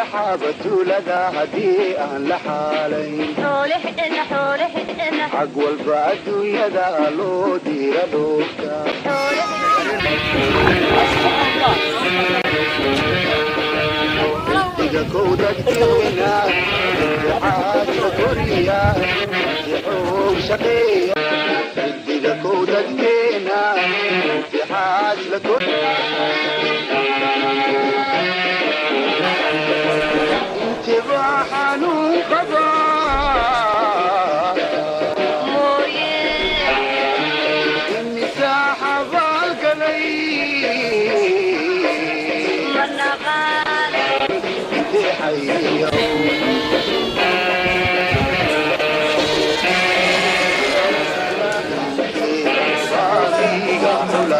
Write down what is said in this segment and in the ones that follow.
laxaaba tuulada haddii aan la xaalayn xag walba adduunyada loo diira dhoofta xidiga kow dadkeena xaaja koriya xoog shaqeeya xidiga kow dadkeena xaaj la intibaa xanuun qabaa imisaa xabaal galay intee xayriya baadiga xula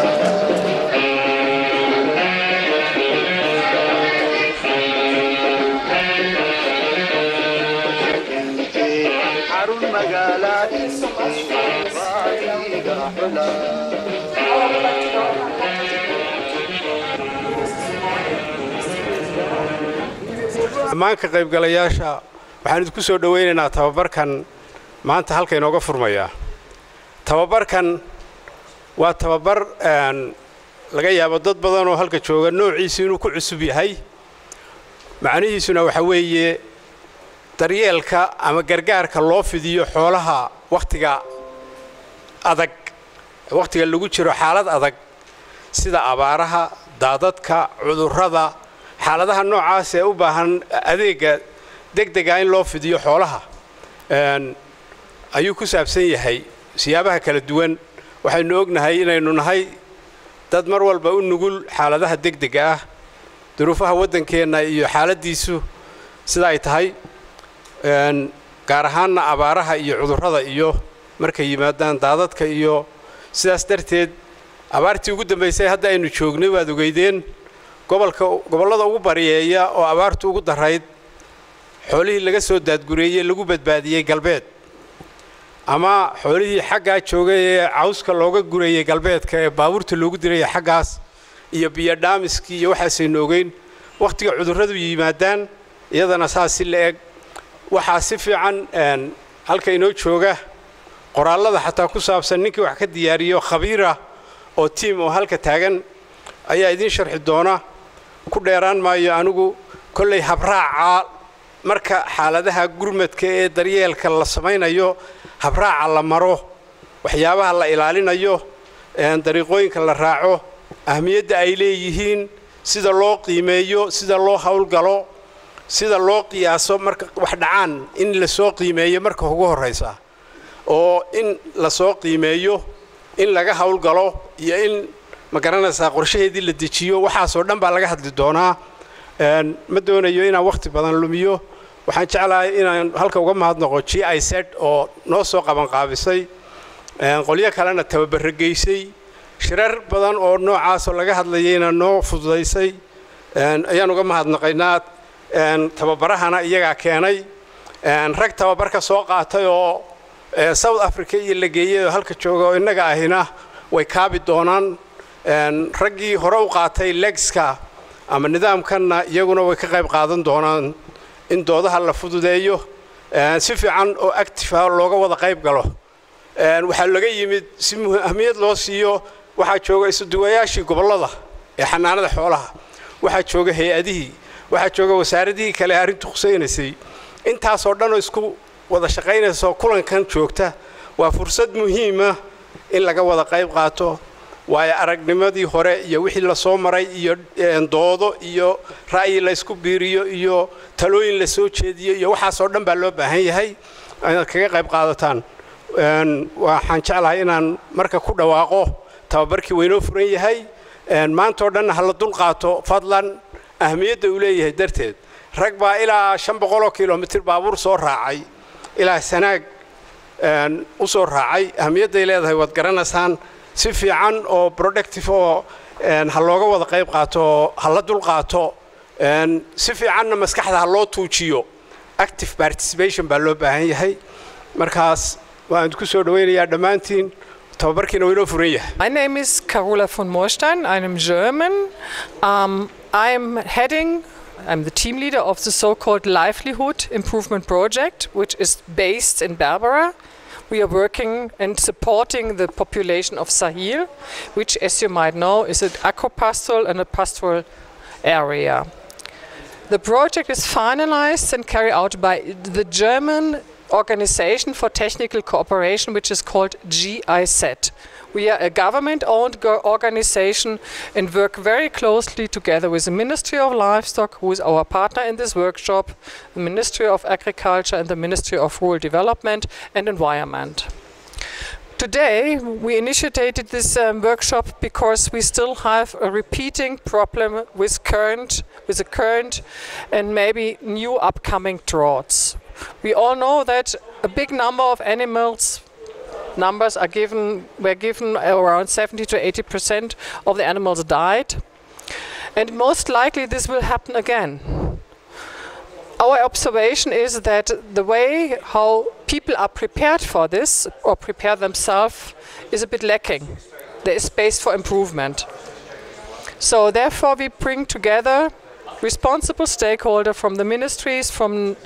xarun magaalaad baadiga xula dhammaan ka qaybgalayaasha waxaan idinku soo dhowaynaynaa tababarkan maanta halka inooga furmayaa tababarkan waa tababar een, laga yaabo dad badan oo halka jooga noociisu inuu ku cusub yahay macnihiisuna waxa weeye daryeelka ama gargaarka loo fidiyo xoolaha wakhtiga adag wakhtiga lagu jiro xaalad adag sida abaaraha daadadka cudurrada xaaladaha noocaas ee u baahan adeega degdega in loo fidiyo xoolaha een, ayuu ku saabsan yahay siyaabaha kala duwan waxaynu ognahay inaynu nahay dad mar walba u nugul xaaladaha degdega ah duruufaha waddankeenna iyo xaaladdiisu sida ay tahay een, gaar ahaanna abaaraha iyo cudurrada iyo markay yimaadaan daadadka iyo sidaas darteed abaartii ugu dambaysay hadda aynu joognay waad ogeydeen gobolka gobollada ugu bariyeeya oo abaartu ugu darayd xoolihii laga soo daadgureeyey lagu badbaadiyey galbeed ama xoolihii xaggaa joogay ee cawska looga gurayey galbeedka ee baabuurta loogu diraya xaggaas iyo biyo dhaamiskii iyo waxaasaynu ogeyn wakhtiga cudurradu yimaadaan iyadana saas si la eg waxaa si fiican een, halka inoo jooga qoraallada xataa ku saabsan ninkii wax ka diyaariyo khabiira oo tiim oo halka taagan ayaa idiin sharxi doona ku dheeraan maayo anigu kollay habraaca marka xaaladaha gurmadka ee daryeelka la samaynayo habraaca la maro waxyaabaha la ilaalinayo een, dariiqooyinka la raaco ahmiyadda ay leeyihiin sida loo qiimeeyo sida loo howlgalo sida loo qiyaaso marka wax dhacaan in lasoo qiimeeyo marka ugu horraysa oo in lasoo qiimeeyo in laga howlgalo iyo in ma garanaysaa qorshaheedii la dejiyo waxaasoo dhan baa laga hadli doonaa een, ma doonayo inaan wakhti badan lumiyo waxaan jeclahay inaan halka uga mahadnaqo g i z oo noo soo qabanqaabisay een, qolyo kalena tababaro geysay shirar badan oo noocaasoo laga hadlayayna noo fududaysay een, ayaan uga mahadnaqaynaa een, tababarahana iyagaa keenay een, rag tababarka soo qaatay oo ee, south africa iyo la geeyay oo halka jooga oo innaga ahina way kaabi doonaan een, raggii hore u qaatay legska ama nidaamkanna iyaguna way ka qayb qaadan doonaan in doodaha la fududeeyo een, si fiican oo actifa looga wada qayb galo een, waxaa laga yimid si muhi- ahmiyad loo siiyo waxaa jooga isuduwayaashii gobollada ee xanaanada xoolaha waxaa jooga hay-adihii waxaa jooga wasaaradihii kale arrintu khusaynaysay intaasoo dhan oo isku wada shaqaynayso kulankan joogta waa fursad muhiima in laga wada qayb qaato waayo aragnimadii hore iyo wixii lasoo maray iyo een, doodo iyo ra'yi laysku biiriyo iyo talooyin la soo jeediyo iyo waxaasoo dhan baa loo baahan yahay inaad kaga qayb qaadataan Een, waxaan jeclahay inaan marka ku dhawaaqo tababarkii waynoo furan yahay een, maantoo dhan ha la dul qaato fadlan ahmiyadda uu leeyahay darteed rag baa ilaa shan boqoloo kilomitir baabuur soo raacay ilaa sanaag een, u soo raacay ahmiyadday leedahay waad garanaysaan si fiican oo productive oo een, ha looga wada qayb qaato oo ha la dul qaato een, si fiicanna maskaxda ha loo tuujiyo active participation baa loo baahan yahay markaas waan idinku soo dhawaynayaa dhammaantiin tababarkiina waynoo furan yahay My name is Carola von Moorstein. I'm German. Um, I'm heading I'm the team leader of the so-called Livelihood Improvement Project, which is based in Berbera. We are working and supporting the population of Sahel, which, as you might know, is an agro-pastoral and a pastoral area. The project is finalized and carried out by the German Organization for Technical Cooperation, which is called GIZ. We are a government-owned go- organization and work very closely together with the Ministry of Livestock, who is our partner in this workshop, the Ministry of Agriculture and the Ministry of Rural Development and Environment. Today, we initiated this um, workshop because we still have a repeating problem with current, with the current and maybe new upcoming droughts. We all know that a big number of animals numbers are given were given around 70 to 80 percent of the animals died and most likely this will happen again our observation is that the way how people are prepared for this or prepare themselves is a bit lacking there is space for improvement so therefore we bring together responsible stakeholders from the ministries from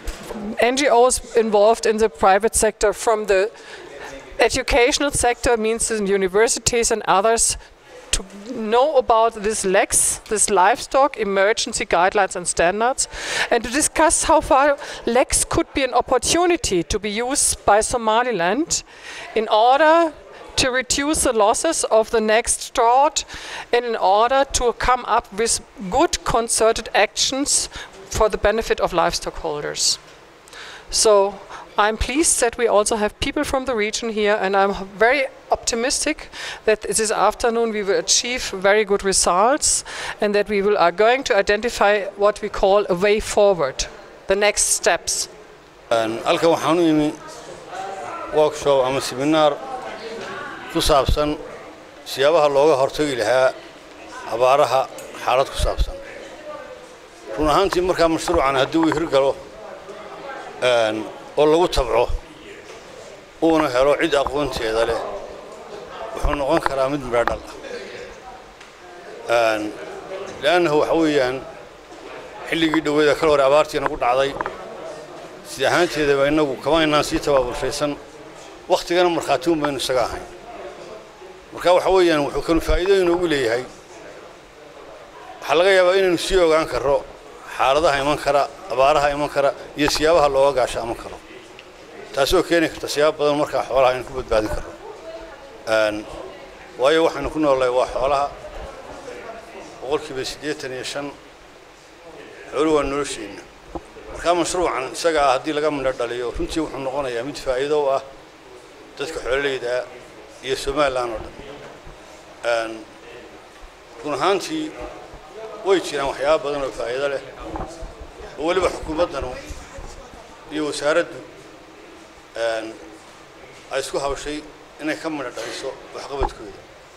ngos involved in the private sector from the educational sector means in universities and others to know about this LEX, this livestock emergency guidelines and standards, and to discuss how far LEX could be an opportunity to be used by Somaliland in order to reduce the losses of the next drought and in order to come up with good concerted actions for the benefit of livestock holders. So I'm pleased that we also have people from the region here, and I'm very optimistic that this afternoon we will achieve very good results and that we will, are going to identify what we call a way forward, the next steps. halkan waxaan u imi workshop ama seminaar ku saabsan siyaabaha looga hortagi lahaa abaaraha xaalad ku saabsan run ahaantii markaa mashruucan haddii uu hirgalo oo lagu tabco uuna helo cid aqoonteeda leh wuxuu noqon karaa mid midhodhal ah le'annahu waxa weeyaan xilligii dhoweeda kal hore abaartii nagu dhacday sida ahaanteedaba innagu kama inaan sii tabaabulshaysan wakhtigana markhaati un baynu isaga ahayn marka waxa weeyaan wuxuu kanu faa'iido inoogu leeyahay waxaa laga yaabaa inaynu sii ogaan karro xaaladaha iman kara abaaraha iman kara iyo siyaabaha looga gaashaaman karo taasoo keeni karta siyaabo badan markaa xoolaha aynu ku badbaadin karno waayo waxaynu ku noolnahay waa xoolaha boqolkiiba siddeetan iyo shan xoolu waa nolosheenna markaa mashruucan isaga ah haddii laga midho dhaliyo runtii wuxuu noqonayaa mid faa'iido u ah dadka xoololeyda ah iyo somalilan oo dhan run ahaantii way jiraan waxyaaba badan oo faa'iido leh oo weliba xukuumaddanu iyo wasaaraddu ay isku hawshay inay ka midho dhaliso waxqabadkooda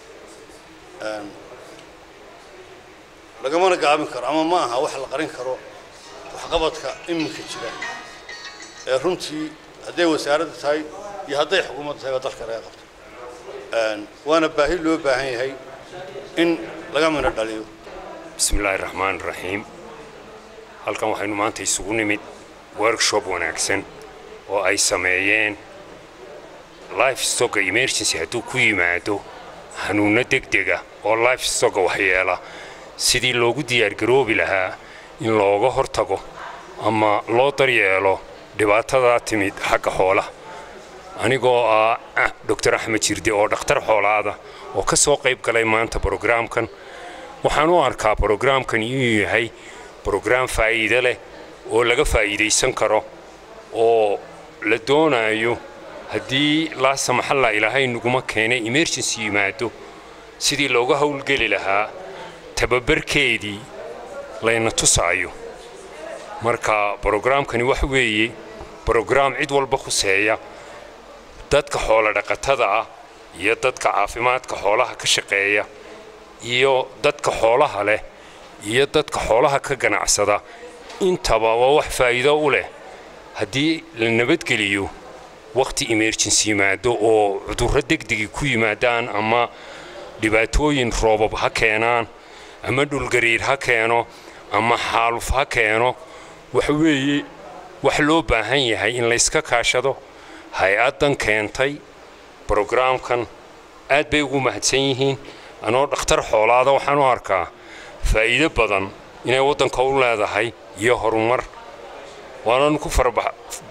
lagamana gaabin karo ama ma aha wax la qarin karo waxqabadka iminka jira ee runtii hadday wasaaradda tahay iyo hadday xukuumadda tahay baa dalka laga qabto waana baahi loo baahan yahay in laga midho dhaliyo bismi illaahi raxmaan raxiim halkan waxaynu maanta isugu nimid workshop wanaagsan oo ay sameeyeen life stocka emergency hadduu ku yimaado hanuunno degdega oo life stocka waxyeela sidii loogu diyaargaroobi lahaa in looga hortago ama loo daryeelo dhibaatadaa timid xagga xoolaha anigoo ah doctor axmed jirde oo dhakhtar xoolaada oo ka soo qayb galay maanta brograamkan waxaan u arkaa brograamkan inuu yahay brograam faa'iide leh oo laga faa'iidaysan karo oo la doonayo haddii laasa maxalla ilaahay naguma keenay emergency yimaado sidii looga howlgeli lahaa tababarkeedii layna tusaayo marka brograamkani wax weeye brograam cid walba khuseeya dadka xoolo dhaqatada ah iyo dadka caafimaadka xoolaha ka shaqeeya iyo dadka xoolaha leh iyo dadka xoolaha ka ganacsada intaba waa wax faa'iido u leh haddii la nabadgeliyo wakhti emergency yimaado oo cudurro degdegi ku yimaadaan ama dhibaatooyin roobab ha keenaan ama dhulgariir ha keeno ama xaaluf ha keeno waxa weeye wax loo baahan yahay in layska kaashado hay-addan keentay brograamkan aad bay ugu mahadsan yihiin anoo dhakhtar xoolaada waxaan u arkaa faa'iido badan inay waddanka u leedahay iyo horumar waananu ku faraba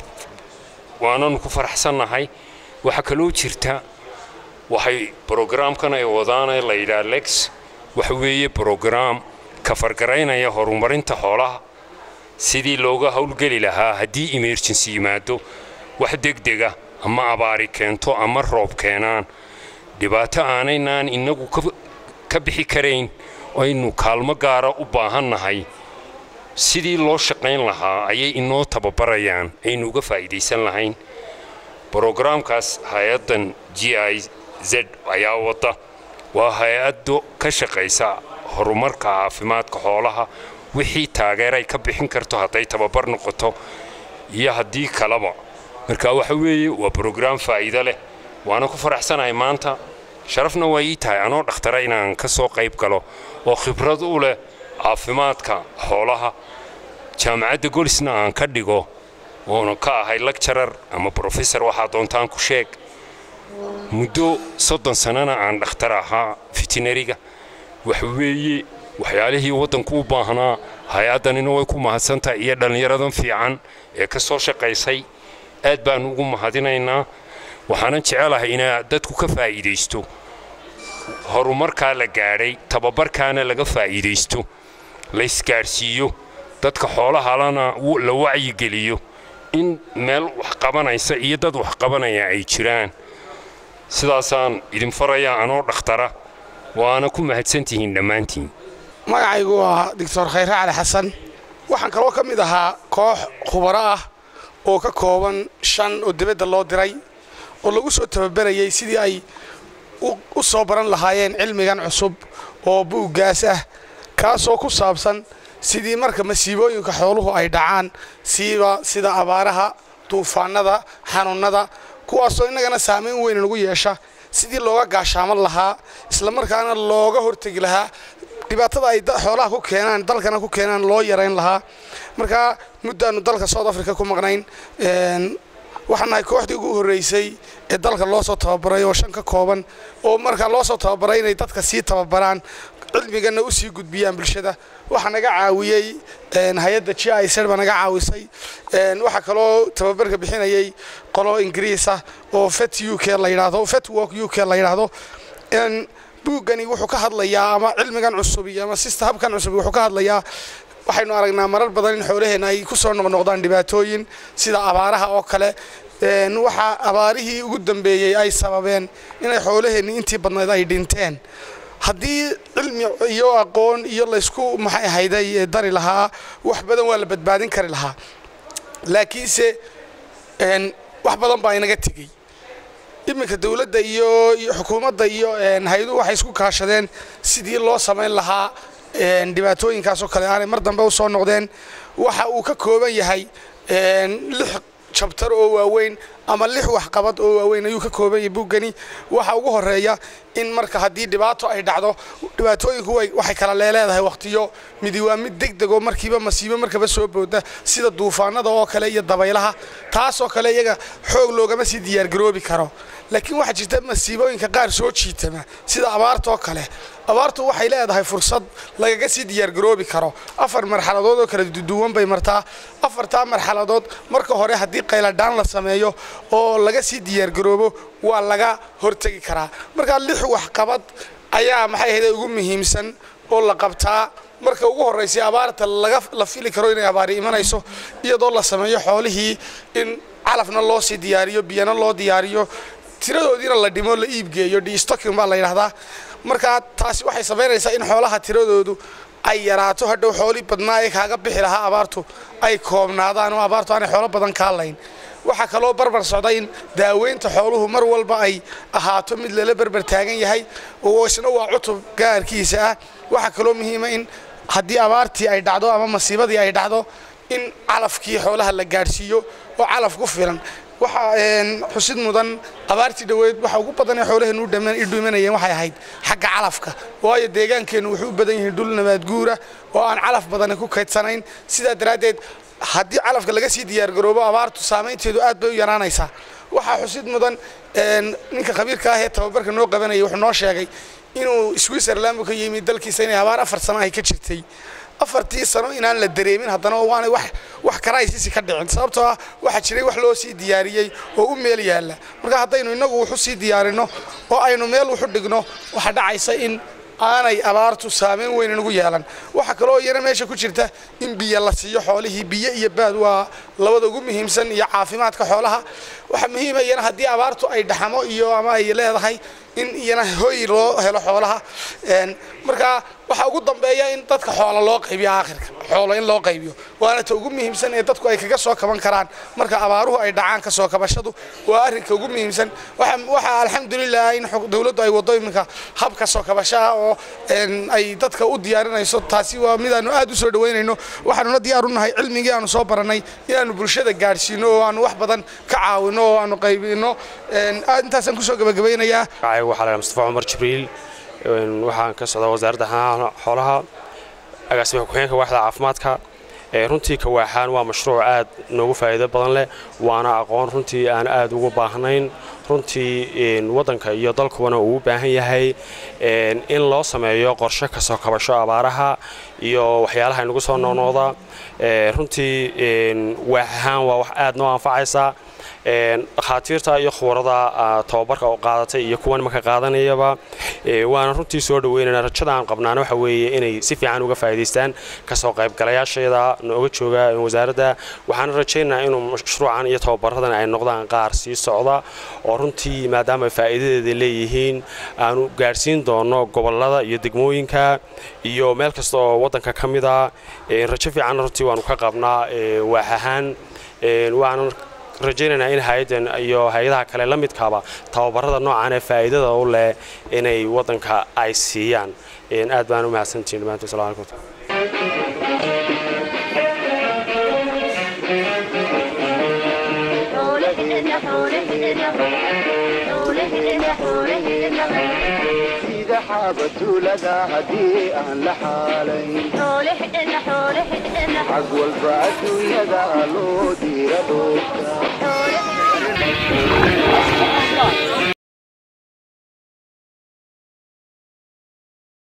waananu ku faraxsannahay waxaa kaloo jirta waxay brograamkan ay wadaanee la yidhaha lex waxa weeye brograam ka fargaraynaya horumarinta xoolaha sidii looga howlgeli lahaa haddii emergency yimaado wax degdega ama abaari keento ama roob keenaan dhibaato aanaynaan innagu ka bixi karayn aynu kaalmo gaara u baahannahay sidii loo shaqayn lahaa ayay inoo tababarayaan aynu uga faa'iidaysan lahayn brograamkaas hay-addan g i z ayaa wadda waa hay-addo ka shaqaysa horumarka caafimaadka xoolaha wixii taageeray ka bixin karto hadday tababar noqoto iyo haddii kaleba marka waxa weeye waa brograam faa'iido leh waana ku faraxsanahay maanta sharafna waa ii tahay anoo dhakhtara inaan ka soo qayb galo oo khibrad u leh caafimaadka xoolaha jaamacadda golisna aan ka dhigo oona ka ahay lecturer ama brofessor waxaa doontaan ku sheeg muddo soddon sannana aan dhakhtar ahaa fitinariga waxa weeye waxyaalihii waddanku u baahnaa hay-addanina way ku mahadsantahay iyo dhallinyaradan fiican ee ka soo shaqaysay aad baan ugu mahadinaynaa waxaanan jecelahay inaa dadku ka faa'iidaysto horumarkaa la gaadhay tababarkaana laga faa'iidaysto laysgaadhsiiyo dadka xoolahalana la wacyigeliyo in meel wax qabanaysa iyo dad wax qabanaya ay jiraan sidaasaan idin farayaa anoo dhakhtara waana ku mahadsantihiin dhammaantiin magacaygu waa doctor khayre cali xasan waxaan kaloo ka mid ahaa koox khubaro ah oo ka kooban shan oo dibadda loo diray oo lagu soo tababarayay sidii ay u soo baran lahaayeen cilmigan cusub oo buuggaas ah kaasoo ku saabsan sidii marka masiibooyinka xooluhu ay dhacaan siiba sida abaaraha duufaanada xanuunnada kuwaasoo innagana saamayn weyn nagu yeesha sidii looga gaashaaman lahaa islamarkaana looga hortegi lahaa dhibaatada ay xoolaha ku keenaan dalkana ku keenaan loo yarayn lahaa marka muddaannu dalka south africa ku maqnayn waxaan nahay kooxdii ugu horreysay ee dalka loo soo tababaray oo shan ka kooban oo markaa loo soo tababaray inay dadka sii tababaraan cilmigana u sii gudbiyaan bulshada waxaa naga caawiyey hay-adda g i z baa naga caawisay waxaa kaloo tababarka bixinayay qolo ingiriis ah oo fet u k la yidhaahdo fet work u k la yidhaahdo buuggani wuxuu ka hadlayaa ama cilmigan cusub iyo ama sista habkan cusub wuxuu ka hadlayaa waxaynu aragnaa marar badan in xoolaheenna ay ku soo noqnoqdaan dhibaatooyin sida abaaraha oo kale waxaa abaarihii ugu dambeeyey ay sababeen inay xoolaheenni intii badnayd ay dhinteen haddii cilmi iyo aqoon iyo laysku maxay ahayday dari lahaa wax badan waa la badbaadin kari lahaa laakiinse wax badan baa inaga tegey iminka dowladda iyo iyo xukuumadda iyo hay-aduhu waxay isku kaashadeen sidii loo samayn lahaa dhibaatooyinkaasoo kale aanay mar dambe u soo noqdeen waxa uu ka kooban yahay lix jabtar oo waaweyn ama lix waxqabad oo waaweyn ayuu ka kooban yahay buuggani waxa ugu horeeya in marka haddii dhibaato ay dhacdo dhibaatooyinku waxay kala leeleedahay waqtiyo midi waa mid degdegoo markiiba masiibo markaba soo booda sida duufaanada oo kale iyo dabaylaha taasoo kale iyaga xoog loogama sii diyaargaroobi karo laakiin waxaa jirta masiibooyinka qaar soo jiitama sida abaartaoo kale abaartu waxay leedahay fursad lagaga sii diyaargaroobi karo afar marxaladood oo kala duwan bay martaa afartaa marxaladood marka hore haddii qayladhaan la sameeyo oo laga sii diyaargaroobo waa laga hortegi karaa markaa lix waxqabad ayaa maxay ahayd ugu muhiimsan oo la qabtaa marka ugu horraysay abaarta la fili karo inay abaari imanayso iyadoo la sameeyo xoolihii in calafna loo sii diyaariyo biyana loo diyaariyo tiradoodiina la dhimo la iibgeeyo dstocking baa la yidhahdaa markaa taasi waxay samaynaysaa in xoolaha tiradoodu ay yaraato hadhow xoolii badnaa ee kaaga bixi lahaa abaartu ay koobnaadaan oo abaartu aanay xoolo badan kaa layn waxaa kaloo barbar socda in daaweynta xooluhu mar walba ay ahaato mid lala berber taagan yahay oo isna waa cutub gaarkiisa ah waxaa kaloo muhiima in haddii abaartii ay dhacdo ama masiibadii ay dhacdo in calafkii xoolaha la gaadhsiiyo oo calaf ku filan waxaa xusid mudan abaartii dhoweed waxa ugu badan ee xoolaheennu u dhimanayeen waxay ahayd xagga calafka waayo deegaankeennu wuxuu u badan yihiin dhul nabaad guura oo aan calaf badani ku kaydsanayn sidaa daraaddeed haddii calafka laga sii diyaargaroobo abaartu saamaynteedu aad bay u yaraanaysaa waxaa xusid mudan ninka khabiirka ah ee tababarka noo qabanayay wuxuu noo sheegay inuu switzerland ka yimid dalkiisa inay abaar afar sano ay ka jirtay afartii sano inaan la dareemin haddana waanay wax wax karaysisi ka dhicin sababtoo ah waxaa jiray wax loo sii diyaariyey oo u meel yaalla marka haddaynu innagu wuxu sii diyaarinno oo aynu meel wuxu dhigno waxaa dhacaysa in aanay abaartu saameyn weyn inagu yeelan waxaa kaloo iyana meesha ku jirta in biyo la siiyo xoolihii biyo iyo baad waa labada ugu muhiimsan iyo caafimaadka xoolaha waxaa muhiima iyana haddii abaartu ay dhaxamo iyo ama ay leedahay in iyana hoy loo helo xoolaha marka waxaa ugu dambeeya in dadka xoola loo qaybiyo aakhirka xoolo in loo qaybiyo waana ta ugu muhiimsan ee dadku ay kaga soo kaban karaan marka abaaruhu ay dhacaan ka soo kabashadu waa arrinka ugu muhiimsan waxaa alxamdulilah in dowladdu ay wado iminka habka soo kabashaha oo ay dadka u diyaarinayso taasi waa midaanu aad u soo dhaweynayno waxaanuna diyaar u nahay cilmigii aanu soo barannay inaanu bulshada gaadhsiino oo aanu wax badan ka caawino oo aanu qaybino intaasaan kusoo gabagabaynayaa waxaa la mustafa cumar jibriil waxaan ka socdaa wasaaradda xanaanaha xoolaha agaasimaha ku-xigeenka waaxda caafimaadka runtii kawaaxaan waa mashruuc aad noogu faa'iido badan leh waana aqoon runtii aan aad ugu baahnayn runtii waddanka iyo dalkubana uu u baahan yahay in loo sameeyo qorshe kasoo kabasho abaaraha iyo waxyaalaha inagu soo noqnoqda runtii waax ahaan waa wax aad noo anfacaysa dhakhaatiirta iyo khubarada tababarka oo qaadatay iyo kuwan marka qaadanayaba waana runtii soo dhaweynana rajada aan qabnaana waxa weeye inay si fiican uga faa'iidaystaan kasoo qaybgalayaasheeda nooga jooga wasaaradda waxaana rajaynayaa inuu mashruucan iyo tababaradan ay noqdaan qaar sii socda oo runtii maadaama faa'iidadeeda leeyihiin aanu gaadhsiin doono gobolada iyo degmooyinka iyo meel kasta oo waddanka ka mid a rajo fiicanna runtii waanu ka qabnaa waax ahaan waana rajaynaynaa in hay-addan iyo hay-adaha kale la midkaaba tababarada noocan ee faa'iidada u leh inay waddanka ay siiyaan aad baan u mahadsantihin dhammaantood salaam alaikum sida xaabatuulada haddii aan la xaalayn xag walba adduunyada loo diira dhoofta